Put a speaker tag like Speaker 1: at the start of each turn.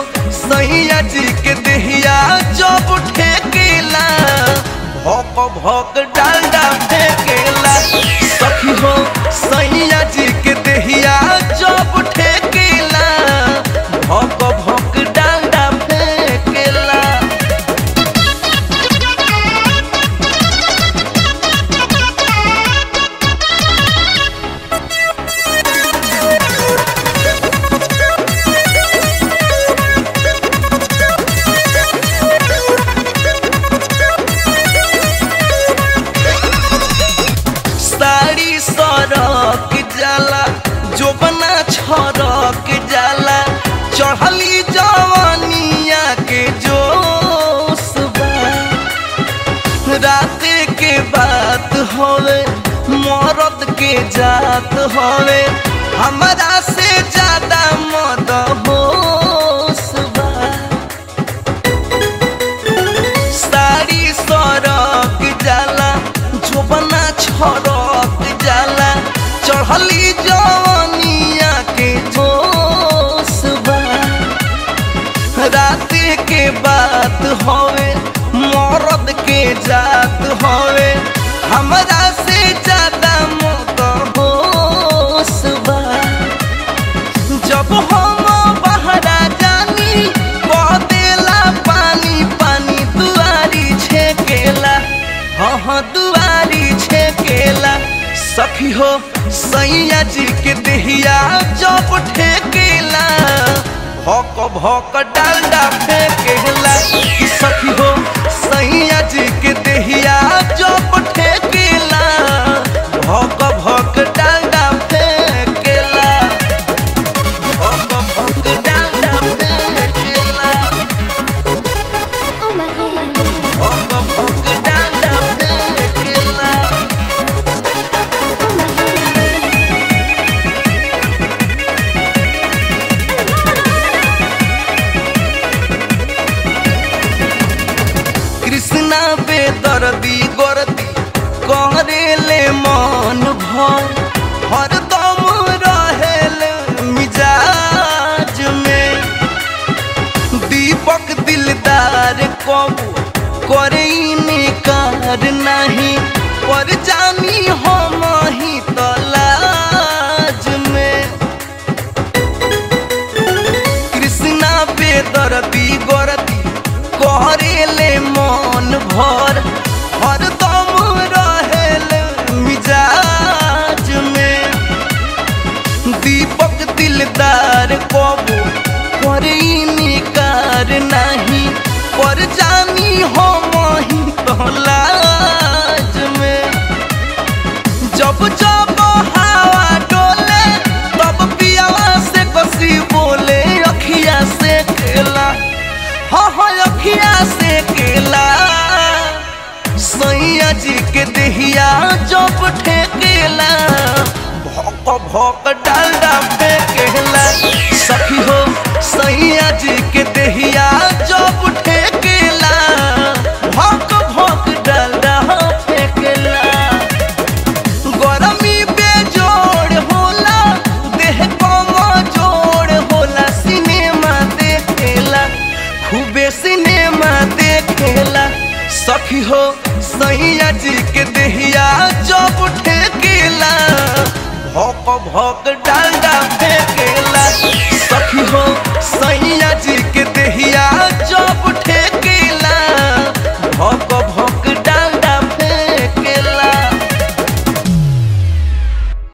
Speaker 1: सैया जी के देहिया जब ठेकेला भौक भौक डालडा फेंकेला सखी हो सैया जी के देहिया जब ठेकेला भौक भौक डालडा फेंकेला साड़ी सरक जाला जोबना छरक जाला चढ़ली जवानिया के जोश बा रात के बात होवे मरद के जात होवे हमरा से ज्यादा मद होश बा साड़ी सरक जाला झोबना छरक जाला चढ़ली जवानिया के जोश बा रात के बात होवे मरद के जात होवे हमरा से ज्यादा मत होश बा जब हम बहरा जानी बदेला पानी पानी दुआरी छेकेला हाँ हाँ दुआरी छेकेला सखी हो सैया जी के देहिया जब ठेकेला भौक भौक डालडा फेंकेला कि सखी हो सैया जी के देहिया जब ठेकेला भौक भौक Dalda फेंकेला भौक भौक Dalda फेंकेला
Speaker 2: Oh my god.
Speaker 1: भौक भौक Dalda फेंकेला
Speaker 2: Oh my god.
Speaker 1: Krishna बेदर्दी गोरदी कहरेले मन भर हरदम रहेल मिजाज में दीपक दिलदार कबू करे निकार नहीं पर जानी हम ही तलाज में कृष्णा बेदर्दी गोरदी करेले मन भर हरदम रहेल मिजाज में दीपक दिलदार कबू करे निकार नहीं पर जानी हम ही तलाज में जब जब हवा डोले तब पियावा से कसी बोले अखिया से केला हाँ हाँ अखिया से केला सैया जी के देहिया जब ठेकेला भौक भौक डालडा फेंकेला सखी हो सैया जी के देहिया जब ठेकेला भौक भौक डालडा फेंकेला गरमी बेजोड़ होला देह कमजोड़ होला सिनेमा देखेला खूबे सिनेमा देखेला सखी हो सैया जी के देहिया जब ठेकेला भौक भौक डालडा फेंकेला सखी हो सैया जी के देहिया जब ठेकेला